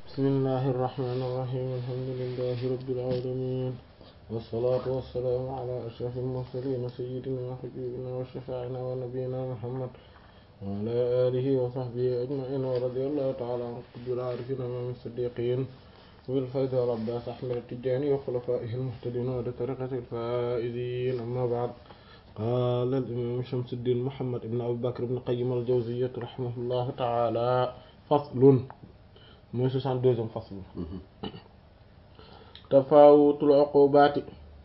بسم الله الرحمن الرحيم الحمد لله رب العالمين والصلاة والسلام على أشرف المرسلين سيدنا وحبيبنا وشفاعنا ونبينا محمد وعلى آله وصحبه أجمعين ورضي الله تعالى عن قطب العارفين من الصديقين والفيض والعباس أحمد التجاني وخلفائه المهتدين ولطريقة الفائزين أما بعد قال الإمام شمس الدين محمد بن أبي بكر بن قيم الجوزية رحمه الله تعالى فصل mooy soixante-deuxième fasl tafawutul uqubaati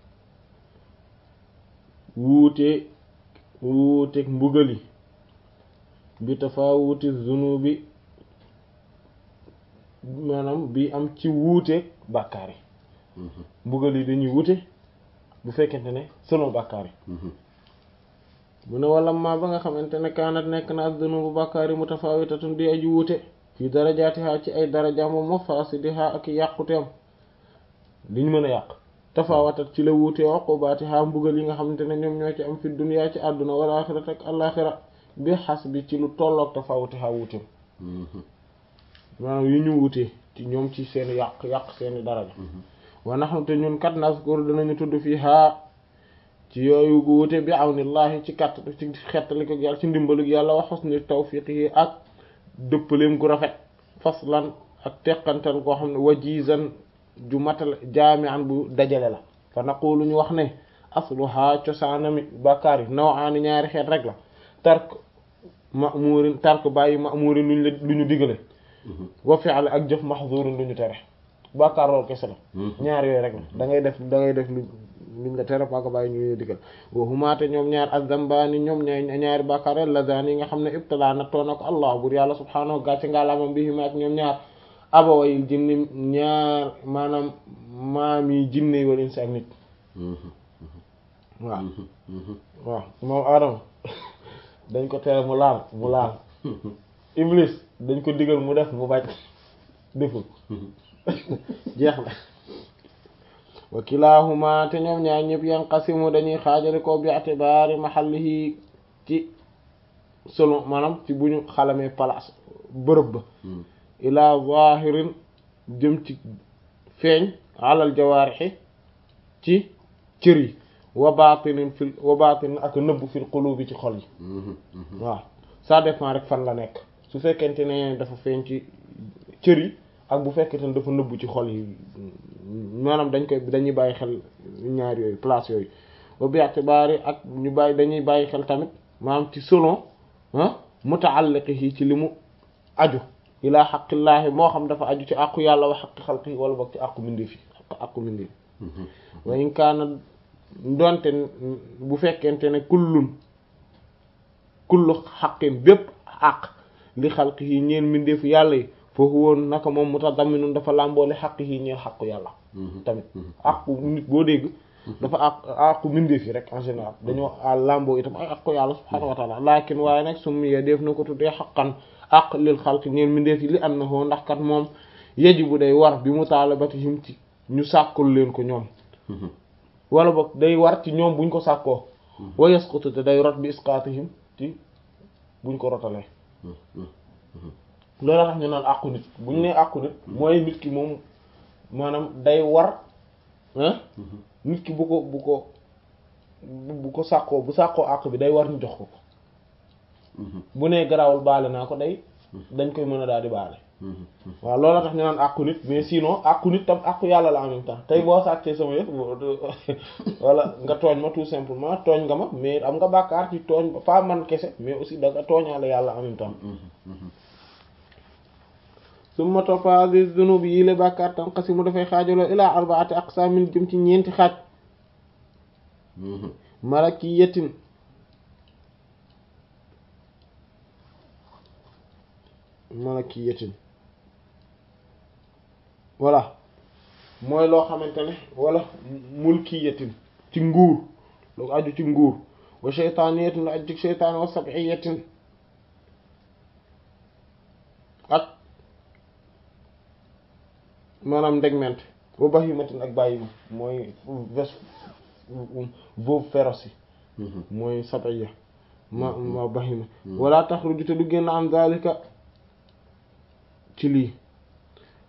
wuute wuuteeg mbugali bi tafawuti zunubi maanaam bi am ci wuuteeg bàkkaar yi mbugal yi dañuy wuute bu fekkente ne selon bàkkaar yi mu ne wala ma ba nga xamante ne kaanat nekk na ak zunubu bàkkaar yi mutafawitatun di aju wuute fii darajaatiha ci ay darajaam wa mafaasidiha ak yàquteem liñ mën a yàq tafawatat ci la wuute uqubaatiha mbugal yi nga xamante ne ñoom ñoo ci am fi dunya ci àdduna wal aaxirat ak àllaaxira bi xas bi ci lu tolloog tafawutiha wuuteem maanaam yi ñu wuutee ci ñoom ci seen yàq yàq seeni daraja wa nahnu te ñun kat naskur dinañu tudd fii haa ci yooyu gu wuute bi awnillahi ci kat ci xettali ko yàlla ci ndimbalug yàlla wa husni tawfiqihi ak dëppaleem gu rafet faslan ak teqantal koo xam ne wajizan ju matal jaami'an bu dajale la fa naqulu ñu wax ne asluha cosaanami bàkkaar yi nawaani ñaari xeet rek la tark ma'murin tark bàyyi ma'murin luñ la lu ñu digale wa fi'l ak jëf mahzurin lu ñu tere bàkkaar loolu kese la ñaar yooyu rek la da ngay def da ngay def lu luñ la tere paaka bàyyi ñu ñu digal wa humaate ñoom ñaar az-zambaani ñoom ña ñaari bàkkaar alladaani yi nga xam ne ibtala nattoo na ko allah bur yàlla subhaanahu gàcce ngaalaamam bi himaat ñoom ñaar abawayil jinni ñaar maanaam maam yi jinne wal insi ak nit waaw waaw moom aadama dañ ko tere mu laal mu laal iblis dañ ko digal mu def mu bañ deful jeex na wa kilahuma te ñoom ñaar ñëpp yanqasimu dañuy xaajale ko bi atibaari mahallihi ci selon maanaam ci bu ñu xalamee place bërëb ba ila zahirin jëm ci feeñ alal jawaarixi ci cër yi wa batinin fil wa batinin ak nëbb fil qulubi ci xol yi waaw ça dépend rek fan la nekk su fekkente ne dafa feeñ ci cër yi ak bu fekkente ne dafa nëbb ci xol yi maanaam dañ koy dañuy bàyyi xel ñaar yooyu place yooyu ba bi itibaari ak ñu bàyyi dañuy bàyyi xel tamit maanaam ci selon ah muta'alliqihi ci li mu aju ilaa xaqillaahi moo xam dafa aju ci àqu yàlla wa xaqi xalqihi wala boog ci àqu mindeef yi àqu mindeef wa in kaana donte bu fekkente ne kullun kullu xaqin bépp àq li xalqihi ñeen mindeefu yàlla yi foofu woon naka moom mutadamminun dafa làmboole xaq yi ñeel xaqu yàlla tamit aqu nit boo dégg dafa àq aqu mindeef yi rek en général dañoo làmboo itam ay aqu yàlla subhaanahu wa taala lakin waaye nag summiya def na ko tuddee xaqan aq lil xalq ñeel mindeef yi li annahu ndax kat moom yajibu day war bi mutaalabatihim ci ñu sàkkul leen ko ñoom wala boog day war ci ñoom buñ ko sàkkoo wa yasqutu te day rot bi isqaatihim ci buñ ko rotalee loolu tax ñu naan àqu nit bu ñu nee àqu nit mooy nit ki moom maanaam day war nit ki bu ko bu ko bu ko sàkkoo bu sàkkoo àq bi day war ñu jox ko ko bu nee garaawul baale naa ko day dañ koy mën a daal di baale waaw loolu tax ñu naan àqu nit mais sinon àqu nit tam àqu yàlla la en même temps tey boo sàccee sama yëf wala nga tooñ ma tout simplement tooñ nga ma mais am nga bàkkaar ci tooñ ba pas man kese mais aussi da nga tooñaale yàlla en même temps summa toppa hadhihi dhunub yi la bàkkaar tanqasimu dafay xaajaloo ilaa arbaati aqsaamin jëm ci ñeenti xaaj malakiyatin malakiyatin voilà mooy loo xamante ne wala mulkiyatin ci nguur lu aju ci nguur wa shaytaaniyatin lu aju ci shaytaan wa sab'iyatin ak maanaam ndegment wa bahimatin ak bàyyi mooy ves veuve féroce yi mooy sab'iya ma ma bahima wala taxruju te du génn am zalika ci lii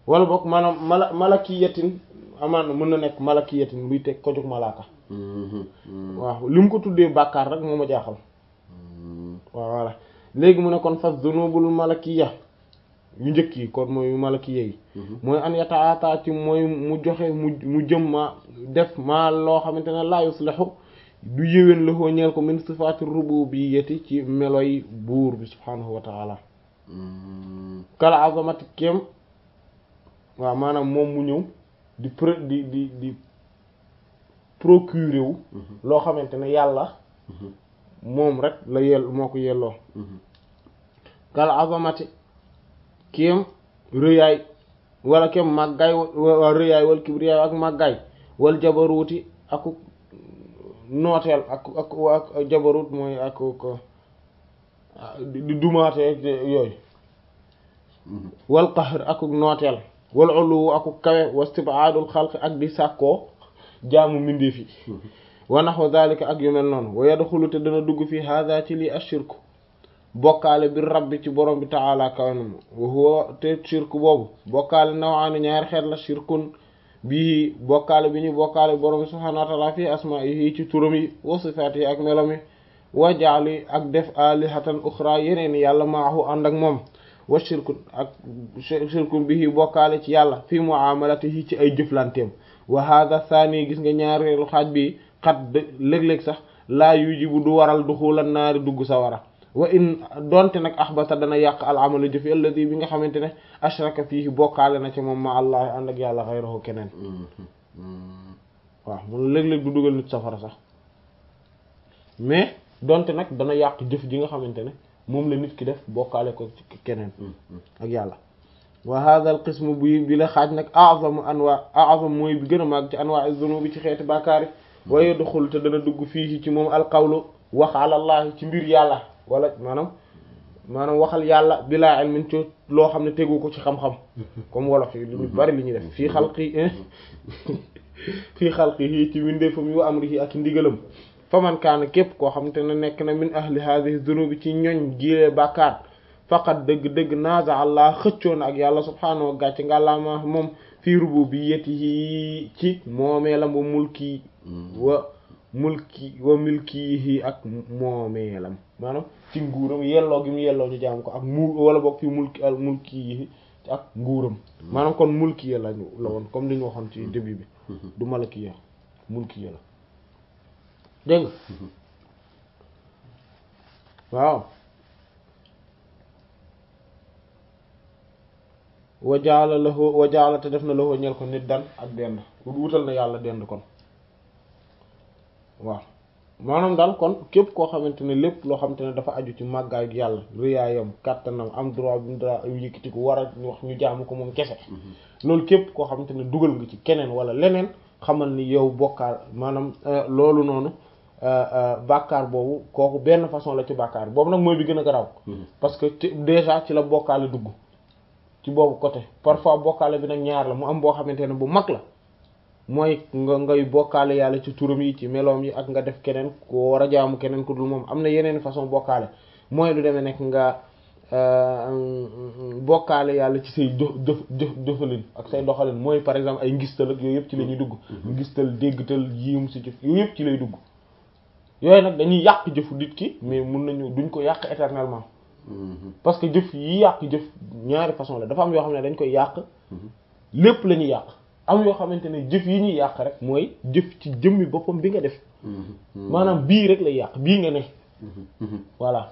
wala boog maanaam mala malakiyatin amaan mën na nekk malakiyatin luy teg ko jóg malaaka waaw li mu ko tuddee bàkkaar rek moo ma jaaxal waaw voilà léegi mu ne kon fas dunubul malakiya yu njëkk yi kon mooy malakiya yi mooy an yataata ci mooy mu joxe mu mu jëm ma def maa loo xamante ne la yuslihu du yéwén la koo ñeel ko min sifaati rububiyyati ci meloy buur bi subhaanahu wa taala kala azamati kem waaw maanaam moom mu ñëw di pro di di di procurer wu loo xamante ne yàlla moom rek la yell moo ko yelloo kal azamati kem rëyaay wala kem màggaay wa rëyaay wal kibriyaay ak màggaay wal jabaruuti aku nooteel ak ak ak jabarut mooy ak ko di dumaatee yooyu wal qahr ak nooteel wal ulu ak kawe wastibaadul xalq ak di sàkkoo jaamu mbindeef yi wa naxwa zalika ak yu mel noonu wa yadxulu te dana dugg fi hada ci lii ashirku bokkaale bi rabbi ci borom bi taala kawanam wa huwa te shirku boobu bokkaale nawaani ñaari xeet la shirkun bii bokkaale bi ñu bokkaale borom bi subhanahu wa taala fi asmaihi ci turam yi wa sifaati yi ak melam yi wa jaali ak def alihatan uxra yeneen yàlla maahu ànd ak moom wa shirkun ak shirkun bii bokkaale ci yàlla fi muamalatihi ci ay jëflanteem wa hada thani gis nga ñaareelu xaaj bi xat léeg-léeg sax laa yujibu du waral duxulan naari dugg sawara wa in donte nag axbata dana yàq al amalu jëfi alladi bi nga xamante ne ashraka fiihi bokkaale na ci moom ma allah ànd ak yàlla xayrahu keneen waaw mun léeg-léeg du dugal nit safara sax mais donte nag dana yàq jëf ji nga xamante ne moom la nit ki def bokkaale ko ci keneen ak yàlla wa hadha al qismu bi bi la xaaj nag a'zamu anwa a'zam mooy bi gën a màgg ci anwa az-zunubi ci xeeti bàkkaari wa yadxul te dana dugg fii ci moom al qawlu wax ala allah ci mbir yàlla wala maanaam maanaam waxal yàlla bilaa ilmin ci loo xam ne tegu ko ci xam-xam comme wolof yi lu bari li ñuy def fii xalqi fii xalqihi ci windeefam yu amrihi ak ndigalam fa man kaana képp koo xam te ne nekk na min ahli hadhihi dhunubi ci ñoñ gilee bàkkaar faqat dëgg-dëgg naaza allah xëccoon ak yàlla subhaanahu wa gàcce ngàllaama moom fii rububiyyatihi ci moomeelam wa mulki wa mulki wa milkihi ak moomeelam maanaam ci nguuram yelloo gi mu yelloo ñu jaam ko ak mu wala boog fi mulki al mulki yi ak nguuram maanaam kon mulki ya lañu la woon comme li ñu waxoon ci début bi du malaki ya mulki ya la dégg nga waaw wa jaala lahu wa jaala te def na lahu ñel ko nit dan ak dend wutal na yàlla dend kon waaw maanaam daal kon képp koo xamante ne lépp loo xamante ne dafa aju ci màggaay yàlla rëyaayam kàttanam am droit bi mu droit yëkkati ko war a wax ñu jaamu ko moom kese loolu képp koo xamante ne dugal nga ci keneen wala leneen xamal ni yow bokkaar maanaam loolu noonu bàkkaar boobu kooku benn façon la ci bàkkaar boobu nag mooy bi gën a garaaw parce que déjà ci la bokkaale dugg ci boobu côté parfois bokkaale bi nag ñaar la mu am boo xamante ne bu mag la mooy nga ngay bokkaale yàlla ci turam yi ci meloom yi ak nga def keneen ko war a jaamu keneen ku dul moom am na yeneen façon bokkaale mooy lu demee nekk nga bokkaale yàlla ci say jëf jëf jëf jëfalin ak say doxalin mooy par exemple ay ngistal ak yooyu yëpp ci la ñuy dugg ngistal déggtal yiim si jëf yooyu yëpp ci lay dugg yooyu nag dañuy yàq jëfu nit ki mais mun nañu duñ ko yàq éternellement parce que jëf yi yàq jëf ñaari façon la dafa am yoo xam ne dañ koy yàq lépp la ñuy yàq am yoo xamante ne jëf yi ñuy yàq rek mooy jëf ci jëmmi boppam bi nga def maanaam bii rek lay yàq bii nga ne voilà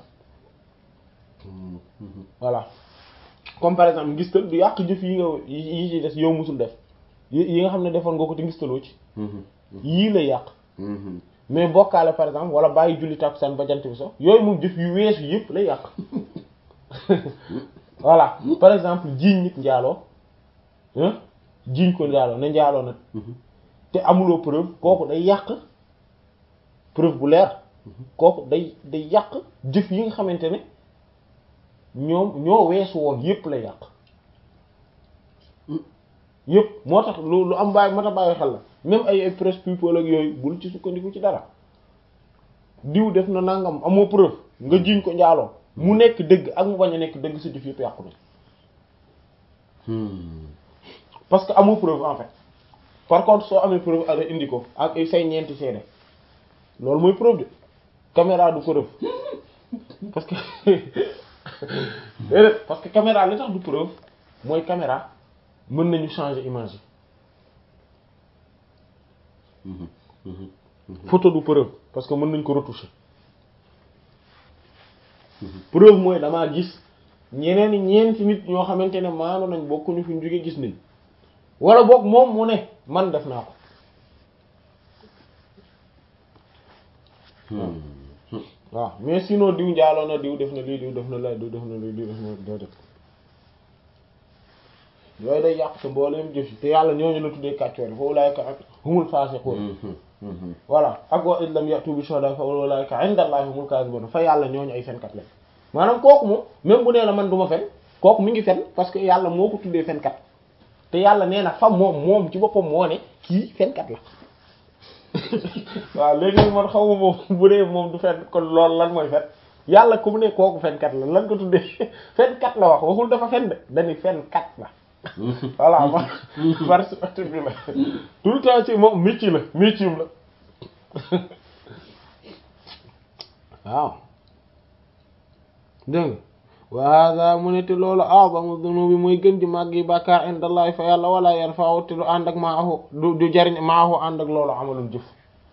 voilà comme par exemple ngistal du yàq jëf yi nga yi ci des yow musul def yi nga xam ne defoon nga ko te ngistaloo ci yii lay yàq mais bokkaale par exemple wala bàyyi julli takkusaan ba jant bi so yooyu moom jëf yu weesu yëpp lay yàq voilà par exemple jiiñ nit njaaloo jiiñ ko njaaloo ne njaaloo nag te amuloo preuve kooku day yàq preuve bu leer kooku day day yàq jëf yi nga xamante ne ñoom ñoo weesu woon yëpp lay yàq yëpp moo tax lu lu am bàyyi moo tax bàyyi xel la même ay ay presse people ak yooyu bul ci sukkandiku ci dara diw def na nangam amoo preuve nga jiiñ ko njaaloo mu nekk dëgg ak mu bañ a nekk dëgg sa jëf yëpp yàqu na parce que amul preuve en fait par contre soo amee preuve ala indi ko ak say ñeenti seede loolu mooy preuve de caméra du preuve parce que déedéet parce que caméra li tax du preuve mooy caméra mën nañu changer image yi photo du preuve parce que mën nañ ko retoucher preuve mooy damaa gis ñeneen ñeenti nit ñoo xamante ne maanu nañ bokkuñu fi ñu jóge gis nañ wala boog moom mu ne man def naa ko waaw mais sinon diw njaaloo na diw def na lii diw def na lay diw def na lii diw def na doo def yooyu day yàq te mbooleem jëf yi te yàlla ñooñu la tuddee kàccoor yi fa ulaayka ak humul faasiqun voilà ak wa illam ya'tu bi shuhada fa ulaayka inda allahi humul kaazibun fa yàlla ñooñu ay fenkat lañ maanaam kooku moom même bu nee na man du ma fen kooku mi ngi fen parce que yàlla moo ko tuddee fenkat te yàlla nee na fa moom moom ci boppam moo ne kii fenkat la waaw léegi man xaw ma moom bu dee moom du fen kon loolu lan mooy fen yàlla ku mu ne kooku fenkat la lan ko tuddee fenkat la wax waxul dafa fen de dañuy fenkat la voilà ma participatif bi la tout le temps ci moom métier la métier la waaw dégg nga wa hada mu ne te loolu a'zamu dhunubi mooy gën di màgg yi bàkkaar indallahi fa yàlla wala yarfa'u te du ànd ak maahu du du jariñ maahu ànd ak loolu amalum jëf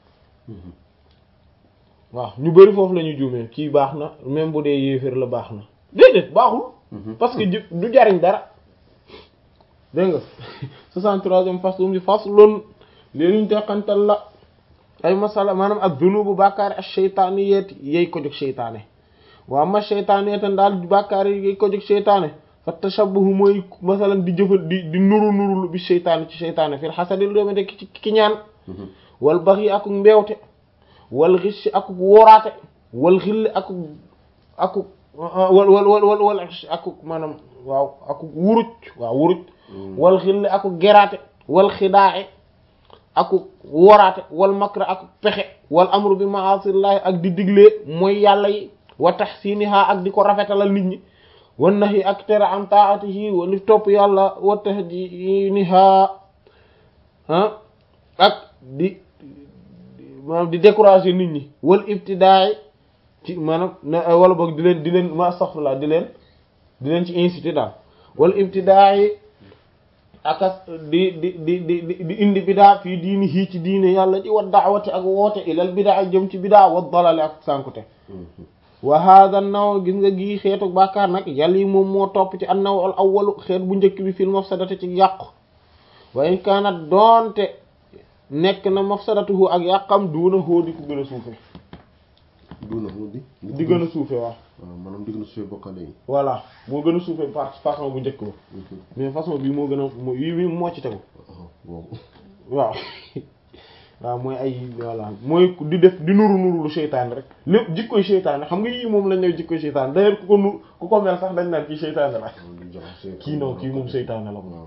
waaw ñu bari foofu la ñu juumee kii baax na même bu dee yéeféer la baax na déedéet baaxul parce que jëf du jariñ dara dégg nga soixante-troisième faslum bi faslun léeluñ teqantal la ay masala maanaam ak dunubu bàkkaar ak sheytaani yeeti yey ko jóg sheytaane waa ma sheytaane tan daal bàkkaar yi yey ko jóg sheytaane fa tashabbuhu mooy masalan di jëfal di di nuru nurulu bi sheytaane ci sheytaane fil xasadi lu demee ci ki ñaan wal baxyi akuk mbeewte wal xishi akuk wóoraate wal xilli akuk akuk wal wal wal wal wal akuk maanaam waaw akuk wuruj waaw wuruj wal xilli akuk geraate wal xidaaxe akuk woraate wal makra akuk pexe wal amru bi ma'asillahi ak di diglee mooy yàlla yi wa tahsiniha ak di ko rafetalal nit ñi wan nahi ak tere am taatihi wa li topp yàlla wa tahdiniha ah ak di maanaam di décourager nit ñi wal ibtidaay ci maanaam wala boog di leen di leen ma astaghfirullah di leen di leen ci inciter daal wal ibtidaay akas di di di di di indi bidaa fii diini hii ci diine yàlla ci wa daawati ak woote ilal bidaa jëm ci bidaa wa dalale ak sànkute wa hada naw gis nga gii xeetu bàkkaar nag yàlla yi moom moo topp ci an naw al awwalu xeet bu njëkk bi fil mafsadati ci yàqu wa in kaanat doonte nekk na mafsadatuhu ak yàqam duuna hóo di ko gën a suufe duuna hóo di di gën a suufe waaw waaw maanaam di gën a suufe bokkale yi voilà moo gën a suufe par façon bu njëkk ba mais façon bi moo gën a moo yi bi moo ci tegu boobu waaw waaw mooy ay voilà mooy di def di nuru nuru lu seytaane rek lépp jikkoy seytaane xam nga yii moom lañ ne jikkoy seytaane d'ailleurs ku ko nu ku ko mel sax dañ naan kii seytaane la kii non kii moom seytaane la moom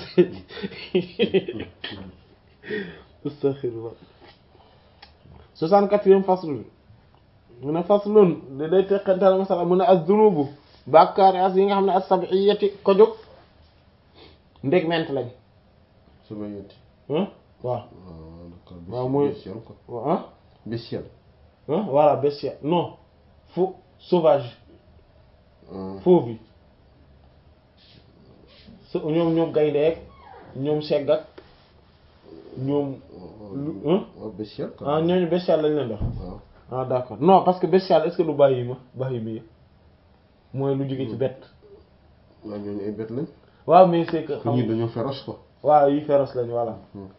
astaghfirullah soixante-quatrième fasl bi mu ne faslun da day teqantal masala mu ne az-zunubu bàkkaari as yi nga xam ne as-sab'iyati ko jóg ndég ment lañ sab'iyati waaw waaw mooy ah bestial ah voilà bestial non faux sauvage fauve bi ñoom ñoom gayndeek ñoom segg ak ñoom lu bestial ah ñooñu bestial lañ leen def ah d'accord non parce que bestial est-ce que du bàyyi ma bàyyi mi mooy lu jóge ci bett waaw ñooñu ay bett lañ waaw mais c'est que xam ñi dañoo féroce quoi waaw yi féroce lañ voilà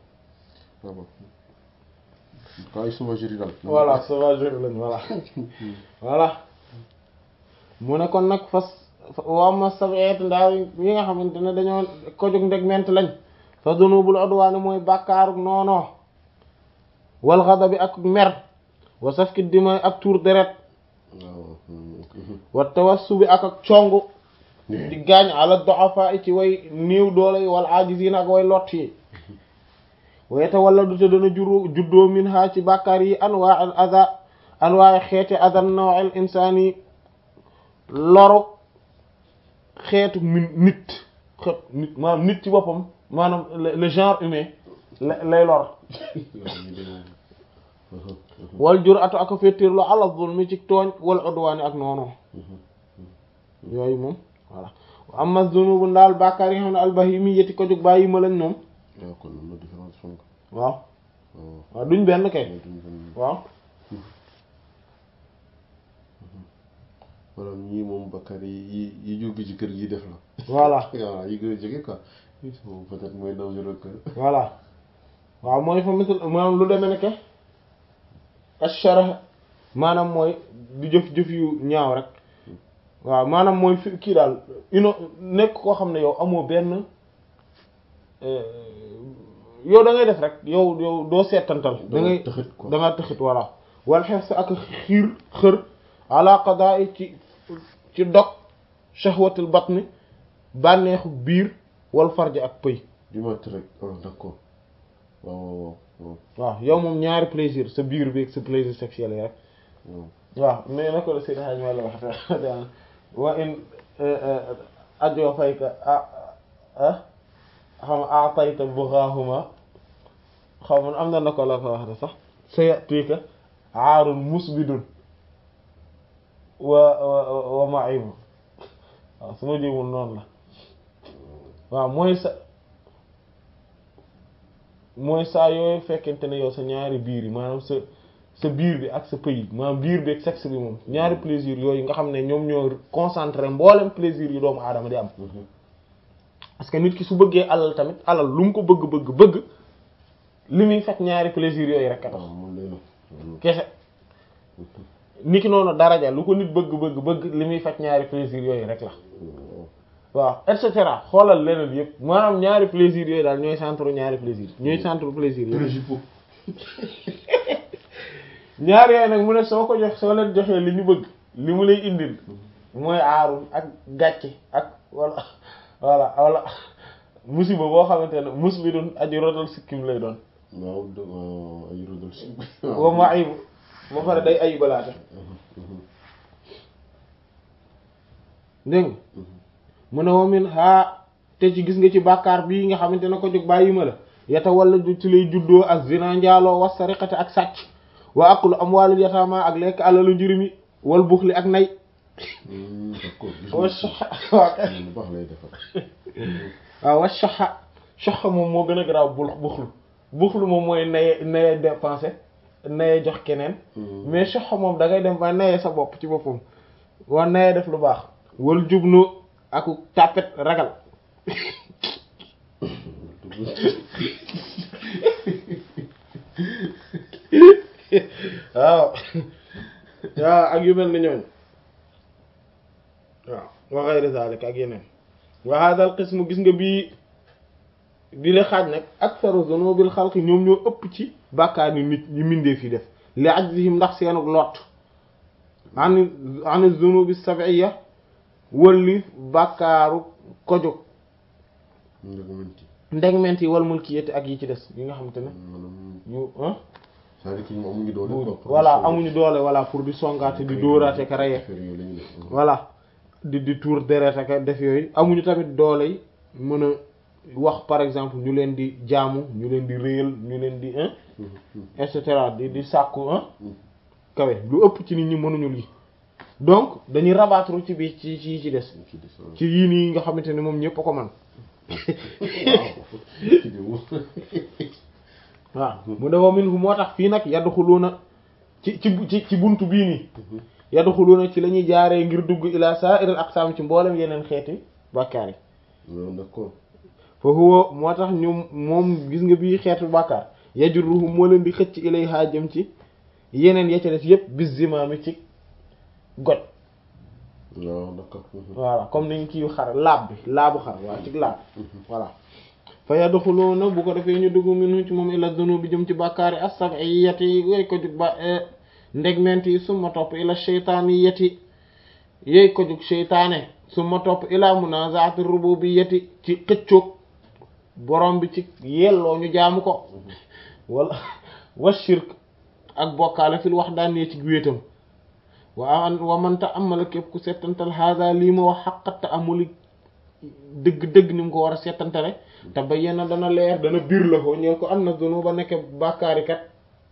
waaw ay sauvagerie daal voilà sauvagerie lañ voilà voilà mu ne kon nag fas waa ma sabeet ndaal yi nga xamante ne dañoo ko jóg ndegment lañ fa dunubul udwaani mooy bàkkaaru noonoo wal ghadabi ak mer wa safki dima ak tuur deret wa tawassubi ak ak congu di gaañ ala du'afa ci way néew doole yi wal ajiziin ak way lott yi wayete wala du te dana juru juddoo min ha ci bàkkaar yi anwaa al ada anwaa xeeti adan nawal insaani loru xeetu min nit xeet nit maanaam nit ci boppam maanaam le le genre humain la lay lor wal jur atu ak féttéerlu ala zulmi ci tooñ wal udwaani ak noonu yooyu moom voilà amma zunubu ndaal bàkkaar yi nga xam ne albahimi yeti ko jóg bàyyi ma lañ moom waaw kon am na différence fonk waaw waaw waaw duñ benn kay duñ benn waaw maanaam ñii moom bakkaar yi yi yi jóge ci kër gi def la voilà waaw yi gën a jege quoi moom peut-être mooy dangereux que voilà waaw mooy fa misal maanaam lu demee nekke ashara maanaam mooy di jëf-jëf yu ñaaw rek waaw maanaam mooy fi kii daal ino nekk koo xam ne yow amoo benn yow da ngay def rek yow yow doo seetantal da ngay tëxit quoi da nga tëxit voilà wal xef sa ak xiir xër ala qada'i ci ci dog shahwatul batni bànneexu biir wal farj ak pëy du mat rek ah d'accord waaw waaw waaw waaw yow moom ñaari plaisir sa biir bi ak sa plaisir sexuel yi rek waaw waaw mais na ko la Seydi Hadji Malick wax wa in ajo fayka ah ah xam atayta bughahuma xaw man am na na ko la ko wax de sax sayatika aarun musbidun wa wa wa ma'ibu waaw su ma jéemul noonu la waaw mooy sa mooy saa yooyu fekkente ne yow sa ñaari biir yi maanaam sa sa biir bi ak sa pëy maanaam biir bi ak sexe bi moom ñaari plaisir yooyu nga xam ne ñoom ñoo concentré mboolem plaisir yu doomu aadama di am parce que nit ki su bëggee alal tamit alal lu mu ko bëgg bëgg bëgg li muy fekk ñaari plaisir yooyu rek a tax waaw moom lay la kese nit ki noonu daraja lu ko nit bëgg bëgg bëgg li muy fekk ñaari plaisir yooyu rek la waaw et cetera xoolal leneen yëpp maanaam ñaari plaisir yooyu daal ñooy centre ñaari plaisir ñooy centre plaisir yooyu principaux ñaar yooyu nag mu ne soo ko jox soo leen joxee li ñu bëgg li mu lay indil mooy aarul ak gàcce ak wala wala wala musiba boo xamante ne mus bi doon aji rodal sikkim lay doon waaw de waaw ay rodol si wa ma ayibu ba pare day ayibalaate dégg nga mu ne wamin haa te ci gis nga ci bàkkaar bii nga xamante ne ko jóg bàyyi ma la yata wala du ci lay juddoo ak zina njaaloo was sariqati ak sàcc wa aklu amwaalil yataama ak lekk alalu njurimi wal buxli ak nay d'accord gis wa nga soxa waaw kay lu baax lay defar waaw wa soxa soxa moom moo gën a garaaw bul buxlu buxlu moom mooy naye naye dépensé naye jox keneen mais soxa moom da ngay dem ba naye sa bopp ci boppam wa naye def lu baax wal jubnu aku tàppet ragal waaw waaw ak yu mel ni ñooñ waaw wa ghayri zalika ak yeneen wa hadha al qismu gis nga bii bi la xaaj nag aktharu zunubil xalqi ñoom ñoo ëpp ci bàkkaar ni nit ñi mindee fi def li ajzihim ndax seenug lot an an zunubi sab'iyya wëlli bàkkaaru kojug ndegmenti ndegment yi wal mulkiyati ak yi ci des yi nga xamante ne maanaam yu ah c'est-à-dire que ñoom amuñu doole quoi pour voilà sauver. amuñu doole voilà pour di songaate di dóoraate ka reye affaire yooyu la ñuy def voilà di di tour deret ak def yooyu amuñu tamit doole yi mën a wax par exemple ñu leen di jaamu ñu leen di réyal ñu leen di hein et cetera di di sàkku hein kawe lu ëpp ci nit ñi mënuñu lii donc dañuy rabattre ci bi ci ci ci des ci des waaw. ci yii nii nga xamante ne moom ñëpp a ko man ci di mu waaw mu ne wa minhu moo tax fii nag yadxuluuna ci ci ci ci buntu bii nii yadxuluuna ci la ñuy jaaree ngir dugg ila sa'iril aqsam ci mboolem yeneen xeeti bàkkaar yi waaw d'accord fa huwa moo tax ñu moom gis nga bii xeetu bàkkaar yajruhum moo leen di xëcc ilayha jëm ci yeneen ya ca des yépp bis zimaami ci goj waaw d'accord voilà comme niñ kii xar laab bi laabu xar waaw ci laab voilà fa yadxuluuna bu ko defee ñu dugg minhu ci moom ila dunubi jëm ci bàkkaar yi as-sab'iyyati yooyu ko jug ba ndegment yi summa topp ila shaytaaniyati yooyu ko jug sheytaane summa topp ila munazaati rububiyyati ci xëccoog borom bi ci yelloo ñu jaamu ko wala wa shirk ak bokkaale fil wahdaaniyya ci wéetam wa an wa man ta'ammala képp ku settantal hada lii ma wax xaqat ta'ammuli dëgg-dëgg ni mu ko war a settantale te ba yenn dana leer dana biir la ko ñeel ko am na dunu ba nekk bàkkaari kat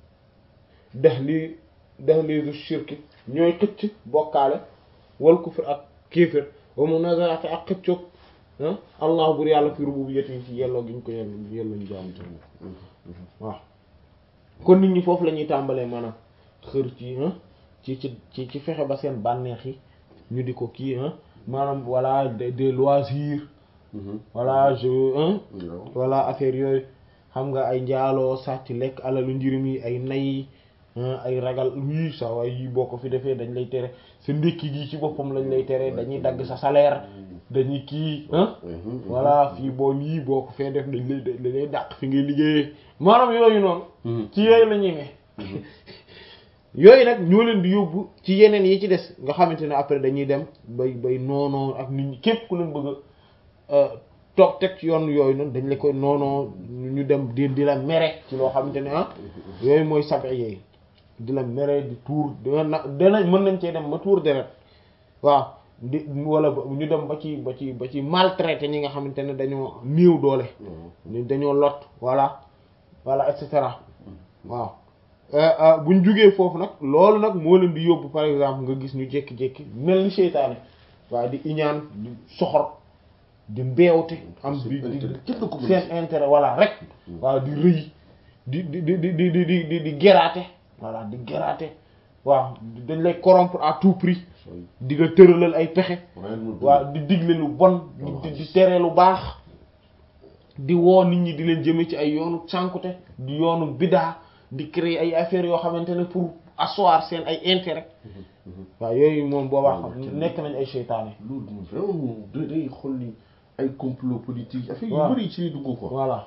dex lii dex lii du shirki ñooy xëcc bokkaale wal kufr ak kéefër wa munazaati ak xëccoog allah bur yàlla fi rububiyyati yi ci yelloo gi ñu ko yell yelloo ñu jaamu te waaw kon nit ñi foofu la ñuy tàmbalee maanaam xër ci ci ci ci ci fexe ba seen bànneex yi ñu di ko kii maanaam voilà des loisirs voilà je voilà affaire yooyu xam nga ay njaaloo sàcc lekk alalu njirim yi ay nay ay ragal wii sa waay yi boo ko fi defee dañ lay tere sa ndékki gi ci boppam lañ lay tere dañuy dagg sa salaire dañuy kii voilà fii boo lii boo ko fee def dañ lay dañ lay dàq fi ngay liggéeyee maanaam yooyu noonu ci yooyu la ñuy ne yooyu nag ñoo leen di yóbbu ci yeneen yi ci des nga xamante ne après dañuy dem bay bay noonoo ak nit ñi képp ku leen bëgg a toog teg ci yoon yooyu noonu dañ la koy noonoo ñu dem di di la mere ci loo xamante ne ah yooyu mooy sabi yooyu di la mere di tuur dana danañ mën nañ cee dem ba tuur deret waaw di wala ñu dem ba ci ba ci ba ci maltraité ñi nga xamante ne dañoo néew doole dañoo lot voilà voilà et cetera waaw buñ jugee foofu nag loolu nag moo leen di yóbbu par exemple nga gis ñu jékki-jékki mel ni seytaane waaw di iñaan di soxor di mbeewte am di di seen intérêt voilà rek waaw di rëy di di di di di di di di geraate voilà di geraate waaw dañ lay corrompre à tout prix di nga tëralal ay pexe waaw di digle lu bon di di tere lu baax di woo nit ñi di leen jëme ci ay yoonu sànkute di yoonu bidaa di créer ay affaires yoo xamante ne pour asseoir seen ay intérêt waaw yooyu moom boobaa xam nekk nañ ay seytaane loolu moom vraiment day xool ni ay complot politique affaire yu waaw bëri ci lay dugg ko voilà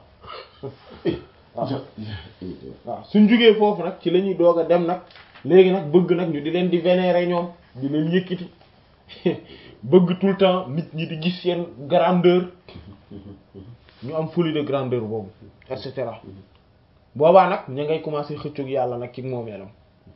waaw waaw suñ jugee foofu nag ci la ñuy doog a dem nag léegi nag bëgg nag ñu di leen di vénérer ñoom di leen yëkkati bëgg tout le temps nit ñi di gis seen grandeur ñu am folie de grandeur boobu et cetera boobaa nag ña ngay commencer xëccoog yàlla nag ci moomeelam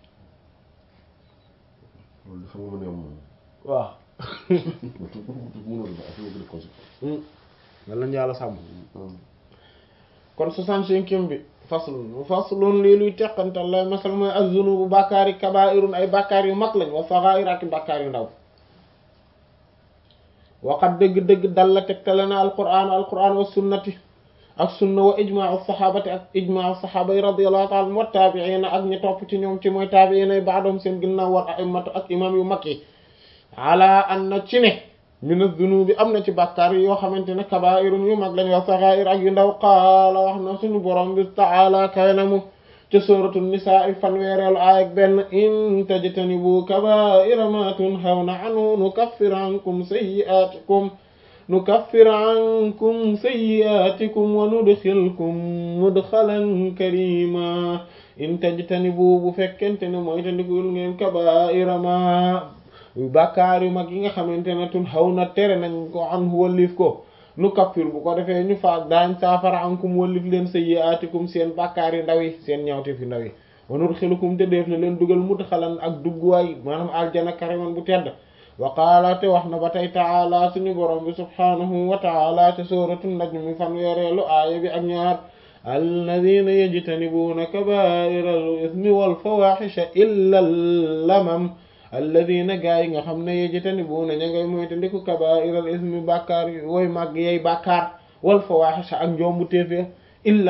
loolu dafa mën a am moom waaw mënoon na affaire bi conséquence yàlla nañu yàlla sàmm kon soixante-cinquième bi faslun faslun lii luy teqantal lay masal mooy az-zunubu bàkkaar yi kabaa'irun ay bàkkaar yu mag lañ wa saxaa'ir ak bàkkaar yu ndaw waxat dëgg-dëgg dal la tegtale na alquran alquran wa sunnati ak sunna wa ijmaa saxaabati ak ijmaa saxaaba yi radiyallahu ta'ala wa taabi'iina ak ñi topp ci ñoom ci mooy taabi'iina yi ba'dahum seen ginnaaw war a'immatu ak imam yu mag yi ala an na ci ne min az-zunubi am na ci bàkkaar yoo xamante ne kabaa'irun yu mag lañ wa saxaa'ir ak yu ndaw qaala wax na suñu borom bi ta'ala kay na mu ci suuratu nisaa fanweereelu aaya ak benn in tajtanibu kabaa'ira ma tunhawna anhu nukaffir ankum sayyi'aatikum nukaffir ankum sayyi'aatikum wa nudxilkum mudxalan karima in tajtanibu bu fekkente ne mooy tandikul ngeen kabaa'ira ma bàkkaar yu mag yi nga xamante ne tun xaw na tere nañ ko an wallif ko nu kaffir bu ko defee ñu faak daañ saafara ankum wallif leen sayyi'aatikum seen bàkkaar yu ndaw yi seen ñaawteef yu ndaw yi wa nudxilukum te def na leen dugal mudxalan ak dugguwaay maanaam aljana kariman bu tedd wa qaala te wax na ba tey taala suñu borom bi subhaanahu wa taala te sooratu najm fanweereelu aaya bi ak ñaar alladina yajtanibuuna kabaa'ira al-ithmi wal fawaahisha illa lamam alladina gaa yi nga xam ne yajtanibuuna ña ngay moytandiku kabaa'iral ismi bàkkaar yi wooy màgg yey bàkkaar wal fawaahisha ak njombu téefee